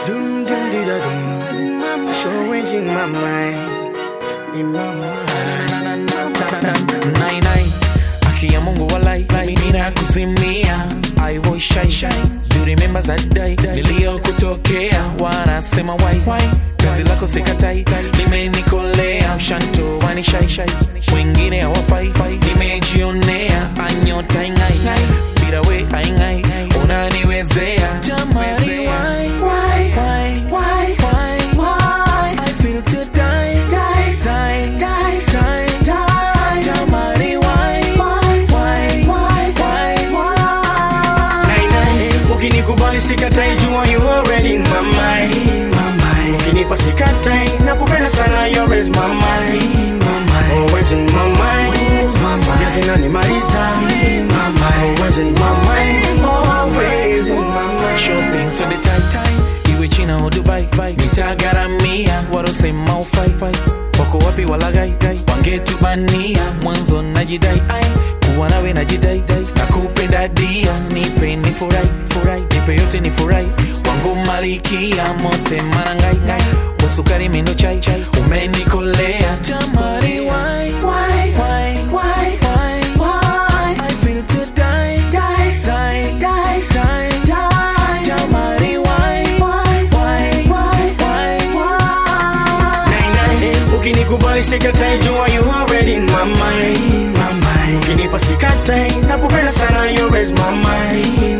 Dum dum di da dum. Showing in my mind. In my mind. Nai nai Haki ya Mungu walai Nina kuzimia I was shy shy Do you remember that day Niliyokutokea Wanasema why Kazi lako sikatai Limenikolea Mshanto wani shy shy Wengine hawafai Nimejionea Anyota ingai Bila we aingai Unaniwezea Jamani why Why Why Why Why Why I feel to die Die Die Die Die Die Jamani why Why Why Why Why Nine, nine. Ukinikubali sikatai jua you already in my mind. Ukinipa sikatai nakupenda sana you always my mind. Always in my mind. Ya zinanimaliza. Always in my mind. Always in my mind. shopping to the tight time iwe china au dubai nitagaramia warosema ufai wako wapi walagai wangetubania mwanzo najidai ai kuwa nawe najidai nakupenda dia nipe ni furai furai nipe yote ni furai wangu malikia mote marangai ngai musukari mindo chai chai umenikolea jamani why why why why why why I feel to die die die die die die jamani why why why why why Nine, nine. Ukinikubali sikatai jua you already in my mind. Ukinipa sikatai nakupenda sana you always my mind.